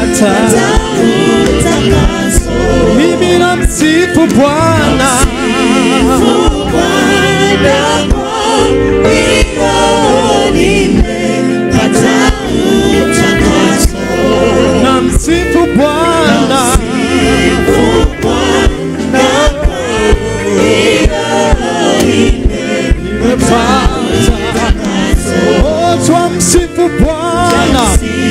nimepata mimi na msifu Bwana na msifu Bwana nimepata oh, twamsifu Bwana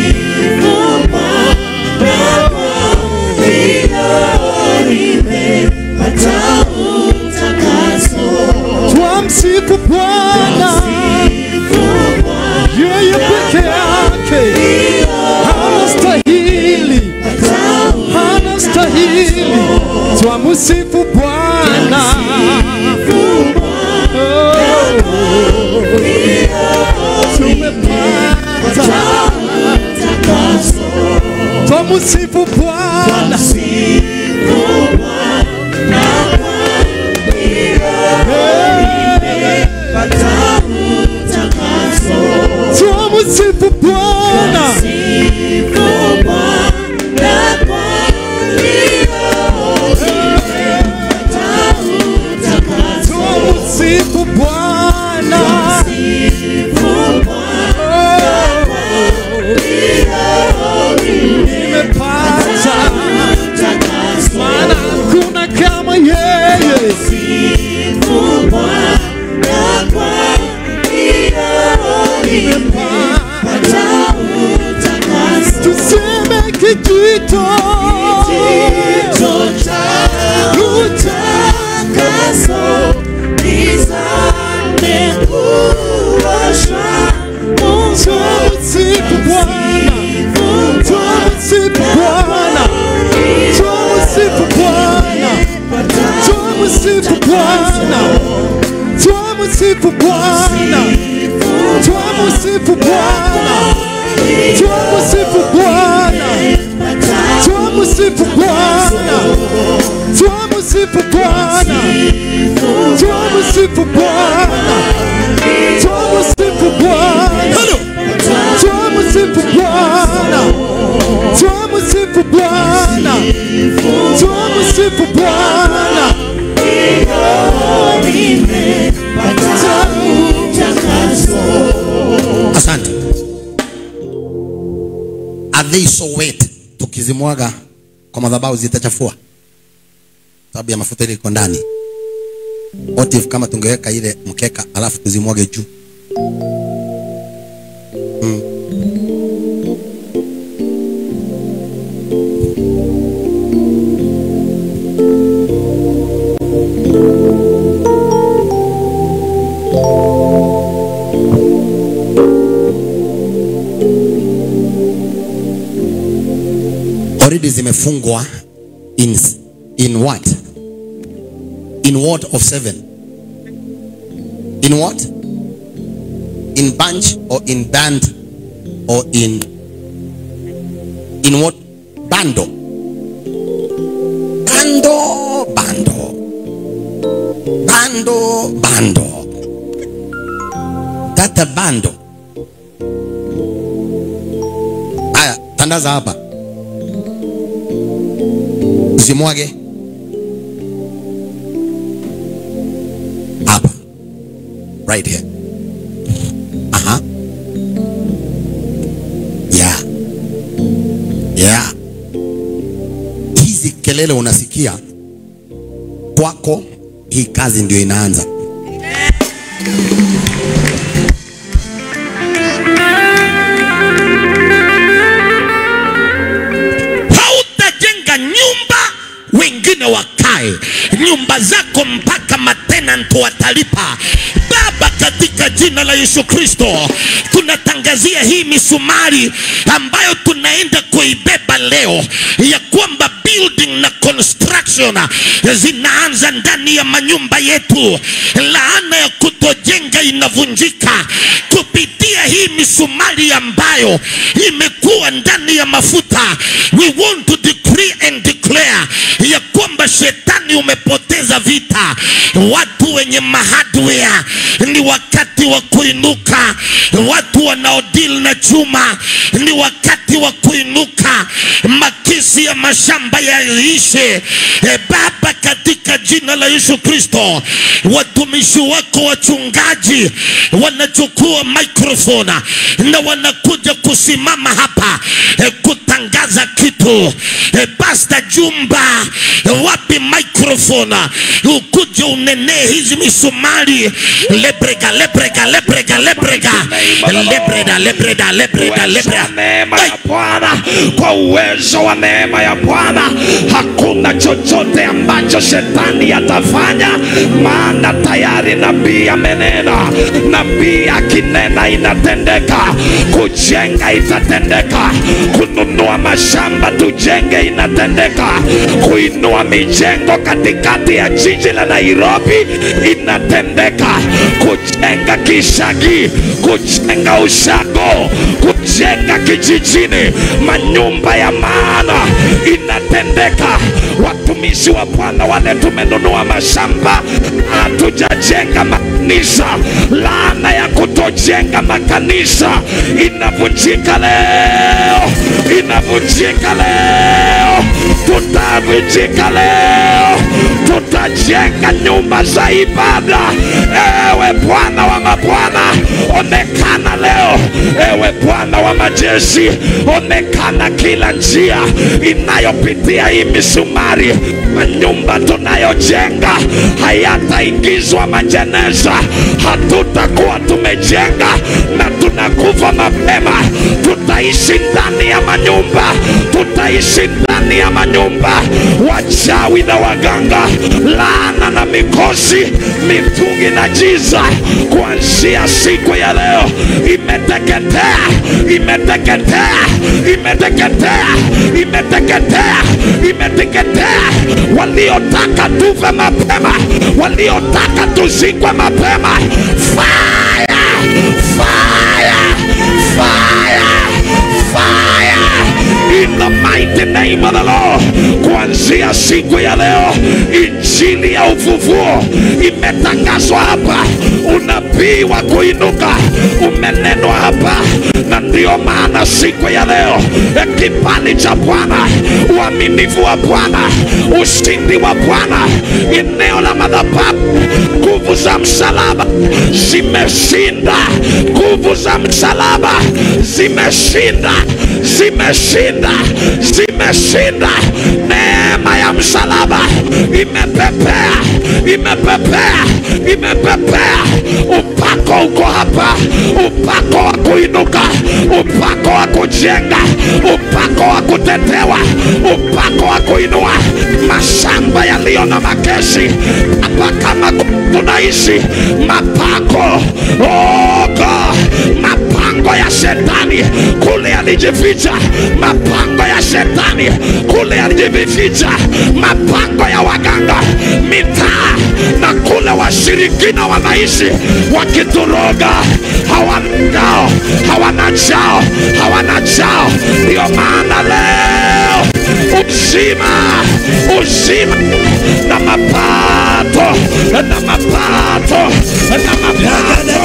twamsifu Bwana yeye peke yake anastahili, anastahili. Twamsifu Bwana Oh, tumepata twamsifu Bwana twamsifu Bwana twamsifu Bwana nimepata maana hakuna kama yeye tuseme kijito twamsifu Bwana twamsifu Bwana twamsifu Bwana twamsifu Bwana twamsifu Bwana twamsifu Bwana twamsifu Bwana twamsifu Bwana twamsifu Bwana twamsifu Bwana twamsifu Bwana twamsifu Bwana twamsifu Bwana twamsifu Bwana asante are they so wet tukizimwaga kwa madhabahu zitachafua sababu ya mafuta ile iko ndani what if kama tungeweka ile mkeka alafu tuzimwage juu mm. already zimefungwa in, in what in what of seven in what in bunch or in band or in in what bando bando bando bando bando tata bando haya tandaza hapa usimwage hapa right here aha yeah yeah hizi kelele unasikia kwako hii kazi ndio inaanza hautajenga nyumba wengine wakae nyumba zako mpaka matenanto watalipa baba katika jina la yesu kristo tunatangazia hii misumari ambayo tunaenda kuibeba leo ya kwamba building na construction zinaanza ndani ya manyumba yetu laana ya kutojenga inavunjika kupitia hii misumari ambayo imekuwa ndani ya mafuta we want to decree and declare ya kwamba shetani shetani umepoteza vita. Watu wenye mahardware ni wakati wa kuinuka. Watu wanaodili na chuma ni wakati wa kuinuka. Makisi ya mashamba yaishe. E Baba, katika jina la Yesu Kristo, watumishi wako wachungaji wanachukua microphone na wanakuja kusimama hapa e, kutangaza kitu e, Pastor Jumba e, wapi microphone ukuje unenee hizi misumari lebrega lebrega lebrega lebrega lebreda lebreda lebreda uwezo wa lebreda neema Ai! ya Bwana, kwa uwezo wa neema ya Bwana hakuna chochote ambacho shetani atafanya, maana tayari nabii amenena. Nabii akinena inatendeka, kujenga itatendeka, kununua mashamba tujenge inatendeka, kuinua mijengo katikati ya jiji la Nairobi inatendeka, kujenga Kishagi, kujenga ushago, kujenga kijijini manyumba ya maana inatendeka. Watumishi wa Bwana wale tumenunua mashamba, hatujajenga makanisa. Laana ya kutojenga makanisa inavunjika leo, inavunjika leo, tutavunjika leo, tutajenga nyumba za ibada. Ewe Bwana wa mabwana, onekana leo. Ewe Bwana wa majeshi, onekana kila njia inayopitia hii misumari. Manyumba tunayojenga hayataingizwa majeneza, hatutakuwa tumejenga na tunakufa mapema. Tutaishi ndani ya manyumba, tutaishi ndani ya manyumba. Wachawi na waganga, laana na mikosi, mitungi na giza, kuanzia siku ya leo imeteketea, imeteketea, imeteketea, imeteketea, imeteketea. Waliotaka tufe mapema, waliotaka tuzikwe mapema, fire, fire, fire, fire in the mighty name of the Lord. Kuanzia siku ya leo, injili ya ufufuo imetangazwa hapa, unabii wa kuinuka umenenwa hapa, na ndio maana siku ya leo eh, kibali cha Bwana, uaminifu wa Bwana, ushindi wa Bwana, eneo la madhabahu, nguvu za msalaba zimeshinda, nguvu za msalaba zimeshinda, zimeshinda, zimeshinda. Neema ya msalaba imepepea, imepepea, imepepea. Upako uko hapa, upako wa kuinuka, upako wa kujenga, upako wa kutetewa, upako wa kuinua mashamba yaliyo na makesi hapa, kama tunaishi mapako oh God, mapango ya shetani kule alijificha, mapango ya shetani kule alijificha, mapango ya waganga mitaa na kule washirikina wanaishi wakituroga, hawana ngao, hawana chao, hawana chao. Ndio maana leo uzima, uzima na mapato na mapato na mapato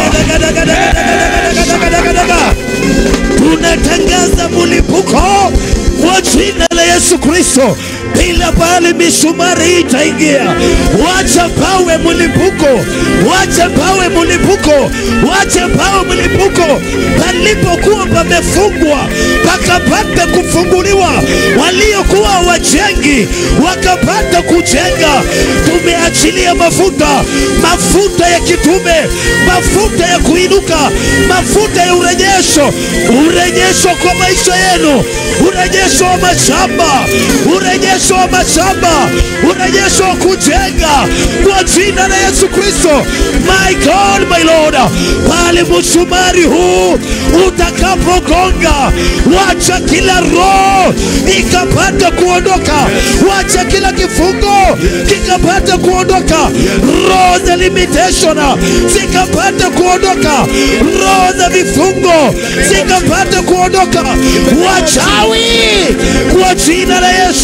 tunatangaza mlipuko wa jina la Yesu Kristo, bila pale misumari itaingia. Wacha pawe mlipuko, wacha pawe mlipuko, wacha pawe mlipuko. Palipokuwa pamefungwa pakapata kufunguliwa, waliokuwa wajengi wakapata kujenga. Tumeachilia mafuta, mafuta ya kitume, mafuta ya kuinuka, mafuta ya urejesho, urejesho kwa maisha yenu, urejesho wa mashamba, urejesho wa mashamba, urejesho wa kujenga kwa jina la Yesu Kristo. My God, my Lord, pale msumari huu utakapogonga, wacha kila roho ikapata kuondoka, wacha kila kifungo kikapata kuondoka, roho za limitation zikapata kuondoka, roho za vifungo zikapata kuondoka, wachawi kwa jina la Yesu,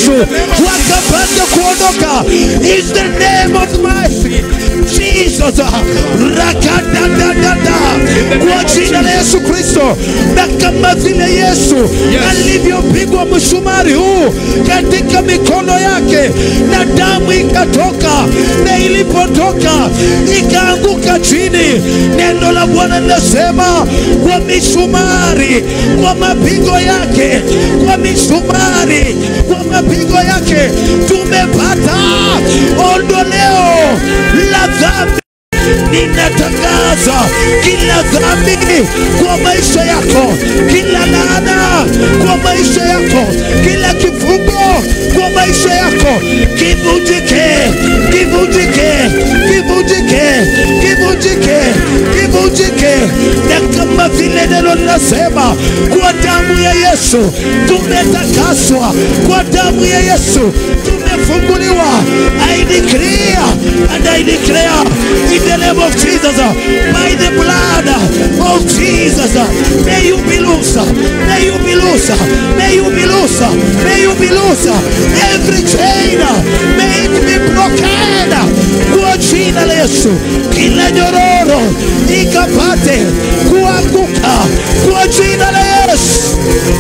wakapate kuondoka is the name of mercy Jesus rakadadadada kwa jina la Yesu Kristo na kama vile Yesu alivyopigwa msumari huu katika mikono yake na damu ikatoka na ilipotoka ikaanguka chini neno la Bwana linasema kwa misumari kwa mapigo yake kwa misumari kwa mapigo yake tumepata ondoleo la dhambi ninatangaza kila dhambi kwa maisha yako, kila laana kwa maisha yako, kila kifungo kwa maisha yako kivunjike, kivunjike, kivunjike, kivunjike, kivunjike, na kama vile neno linasema, kwa damu ya Yesu tumetakaswa, kwa damu ya Yesu tumefunguliwa. I declare and I declare in the name of Jesus, uh, by the blood uh, of Jesus, uh, may you be loose, uh, may you be loose, uh, may you be loose, uh, may you be loose. uh, Every chain, uh, may it be broken uh, kwa jina la Yesu. Kila nyororo ikapate kuanguka kwa jina la Yesu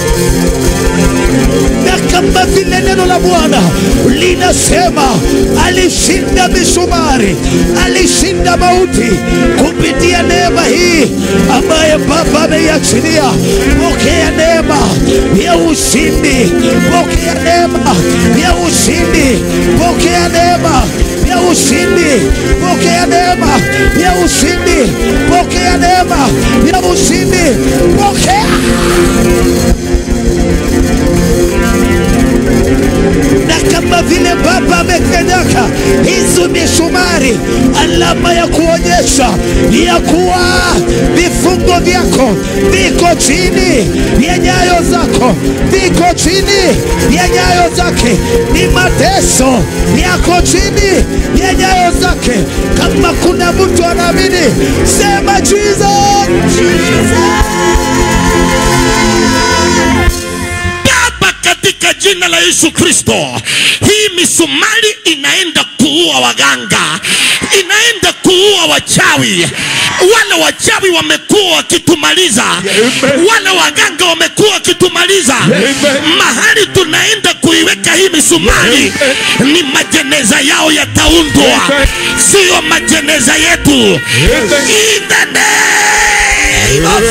na kama vile neno la Bwana linasema, alishinda misumari, alishinda mauti kupitia neema hii ambaye Baba ameiachilia. Pokea neema ya ushindi, pokea neema ya ushindi, pokea neema ya ushindi, pokea neema ya ushindi, pokea neema ya ushindi, pokea na kama vile Baba amekanyaka hizo misumari, alama ya kuonyesha ya kuwa vifungo vyako viko chini ya nyayo zako, viko chini ya nyayo zake, ni mateso yako chini ya nyayo zake. Kama kuna mtu anaamini, sema Jesus, Baba, katika jina la Yesu Kristo, hii misumari inaenda kuua waganga, inaenda kuua wachawi. Wale wachawi wamekuwa wakitumaliza, wale waganga wamekuwa wakitumaliza. Mahali tunaenda kuiweka hii misumari ni majeneza yao yataundwa, sio majeneza yetu. In the name of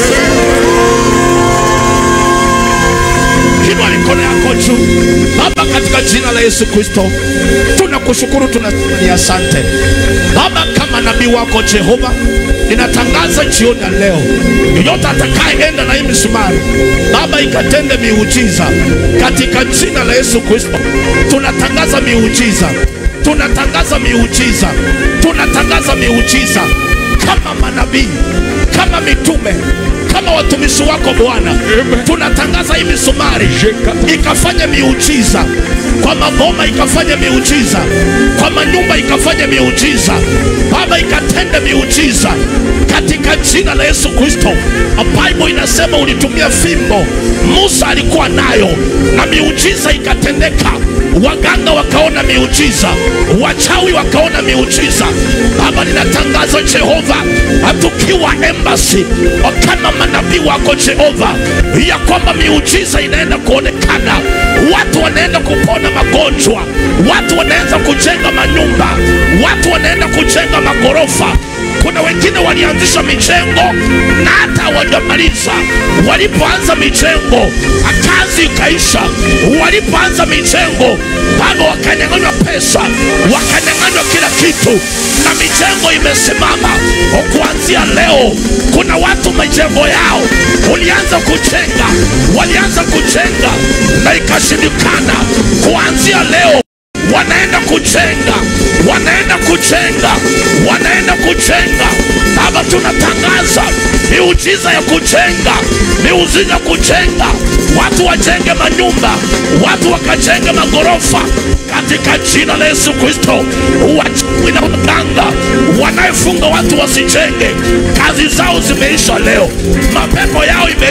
Inua mikono yako juu. Baba, katika jina la Yesu Kristo, tunakushukuru, tunasema ni asante Baba. Kama nabii wako Jehova, ninatangaza jioni ya leo, yoyote atakayeenda na hii misumari Baba, ikatende miujiza katika jina la Yesu Kristo. Tunatangaza miujiza, tunatangaza miujiza, tunatangaza miujiza kama manabii, kama mitume kama watumishi wako Bwana, tunatangaza hii misumari ikafanya miujiza kwa maboma, ikafanya miujiza kwa manyumba, ikafanya miujiza Baba, ikatende miujiza katika jina la Yesu Kristo. Bible inasema ulitumia fimbo, Musa alikuwa nayo na miujiza ikatendeka. Waganga wakaona miujiza, wachawi wakaona miujiza. Baba, ninatangaza Jehova, hatukiwa embassy kama manabii wako Jehova, ya kwamba miujiza inaenda kuonekana, watu wanaenda kupona magonjwa, watu wanaanza kujenga manyumba, watu wanaenda kujenga magorofa. Kuna wengine walianzisha mijengo na hata hawajamaliza. Walipoanza mijengo, kazi ikaisha. Walipoanza mijengo, bado wakanyang'anywa pesa, wakanyang'anywa kila kitu, na mijengo imesimama. Kuanzia leo, kuna watu mijengo yao ulianza kujenga, walianza kujenga na ikashindikana. Kuanzia leo wanaenda kujenga, wanaenda kujenga, wanaenda kujenga. Baba, tunatangaza miujiza ya kujenga, miujiza ya kujenga, watu wajenge manyumba, watu wakajenge magorofa katika jina la Yesu Kristo. Wachawi na waganga wanayefunga watu wasijenge, kazi zao zimeisha leo, mapepo yao imeisha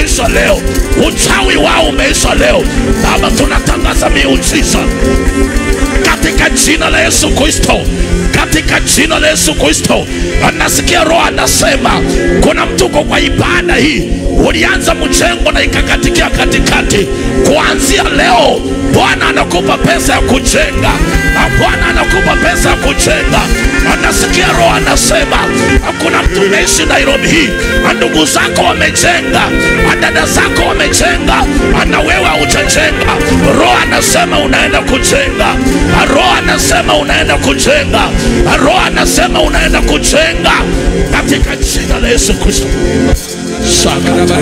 umeisha leo, uchawi wao umeisha leo. Baba, tunatangaza miujiza katika jina la Yesu Kristo, katika jina la Yesu Kristo. Anasikia Roho anasema kuna mtu uko kwa ibada hii, ulianza mjengo na ikakatikia katikati. Kuanzia leo Bwana anakupa pesa ya kujenga, na Bwana anakupa pesa ya kujenga. Anasikia Roho anasema kuna mtu umeishi Nairobi hii, ndugu zako wamejenga, dada zako wamejenga, na wewe haujajenga. Roho anasema unaenda kujenga, Roho anasema unaenda kujenga, Roho anasema unaenda kujenga katika jina la Yesu Kristo. Saka.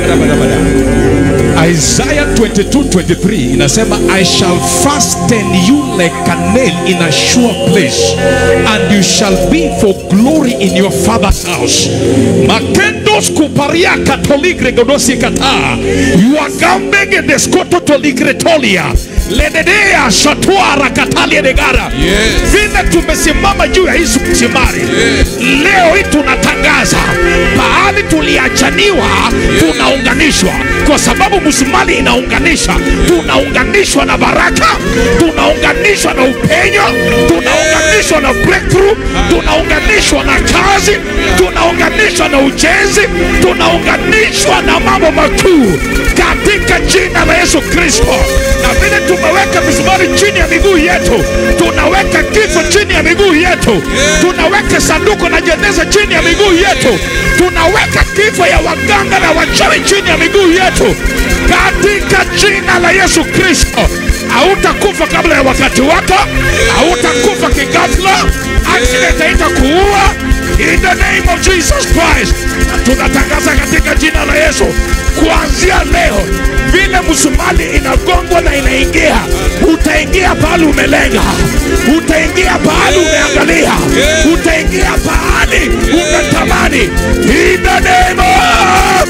Isaiah 22:23 inasema I shall fasten you like a nail in a sure place and you shall be for glory in your father's house. Makendos kuparia katoligre godosi kata. Yuagambege deskoto toligretolia. Lededea shatwara katalia negara. Vile tumesimama juu ya hizi msimari. Leo hii tunatangaza pahali tuliachaniwa tunaunganishwa kwa sababu msumali inaunganisha. Tunaunganishwa na baraka, tunaunganishwa na upenyo, tunaunganishwa na breakthrough, tunaunganishwa na kazi, tunaunganishwa na ujenzi, tunaunganishwa na mambo makuu katika jina la Yesu Kristo. Na vile tumeweka misumari chini ya miguu yetu, tunaweka kifo chini ya miguu yetu, tunaweka sanduku na jeneza chini ya miguu yetu, tunaweka kifo ya waganga na wachawi chini ya miguu yetu katika jina la Yesu Kristo. Hautakufa kabla ya wakati wako, hautakufa kighafla, accident haitakuua in the name of Jesus Christ. Na tunatangaza katika jina la Yesu, kuanzia leo vile msumali inagongwa na inaingia, utaingia pahali umelenga, utaingia pahali umeangalia, utaingia pahali umetamani in the name of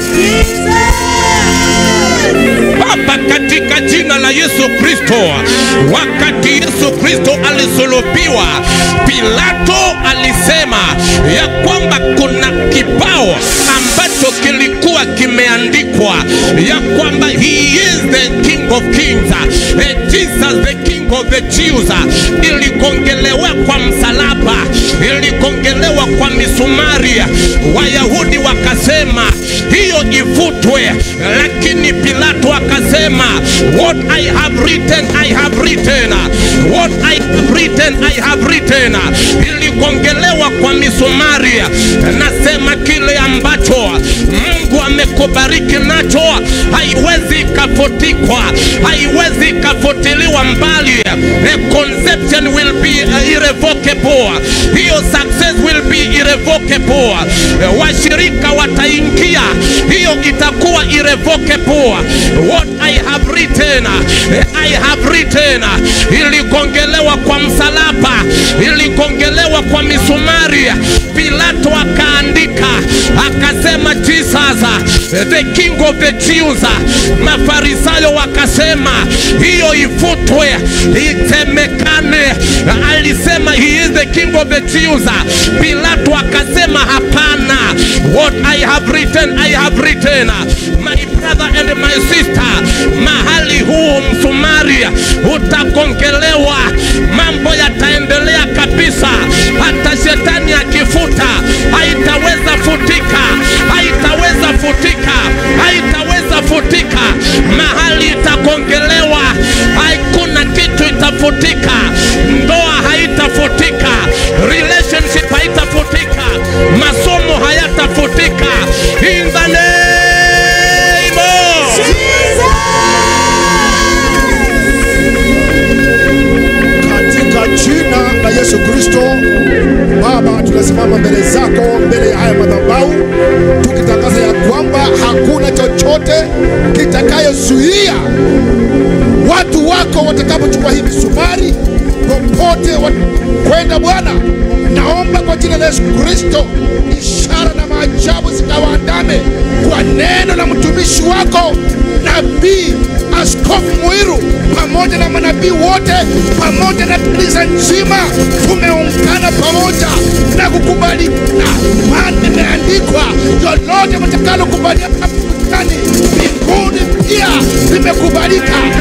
Baba, katika jina la Yesu Kristo, wakati Yesu Kristo alisulubiwa, Pilato alisema ya kwamba kuna kibao ambacho kilikuwa kimeandikwa ya kwamba he is the king of kings, eh, Jesus the king of the Jews. Iligongelewa kwa msalaba, iligongelewa kwa misumari. Wayahudi wakasema hiyo ifutwe, lakini Pilato akasema what I have written I have written, what I have written I have written. Iligongelewa kwa misumari. Nasema kile ambacho Mungu amekubariki nacho haiwezi ikafutikwa, haiwezi ikafutiliwa mbali. A conception will be irrevocable, hiyo success will be irrevocable. Washirika wataingia, hiyo itakuwa irrevocable. What I have written, I have written. Iligongelewa kwa msalaba, iligongelewa kwa misumari. Pilato akaandika akasema Jesus the king of the Jews. Mafarisayo wakasema hiyo ifutwe, isemekane alisema he is the king of the Jews. Pilato akasema hapana, what I have written I have written. My brother and my sister, mahali huu msumari utagongelewa, mambo yataendelea kabisa. Hata shetani akifuta haitaweza futika, haitaweza futika, haitaweza futika. Mahali itagongelewa, hakuna kitu itafutika. Ndoa haitafutika, relationship haitafutika, masomo hayatafutika. In the name of katika jina la Yesu Kristo. Baba, tunasimama mbele zako, mbele ya haya madhabahu, tukitangaza ya kwamba hakuna chochote kitakayozuia watu wako watakapochukua hii misumari popote wa- kwenda. Bwana, naomba kwa jina la Yesu Kristo, ishara na maajabu zikawaandame kwa neno la mtumishi wako nabii Askofu Muiru pamoja na manabii wote pamoja na kanisa nzima, tumeungana pamoja na kukubaliana, maana imeandikwa, lolote mtakalokubaliana duniani kukubalika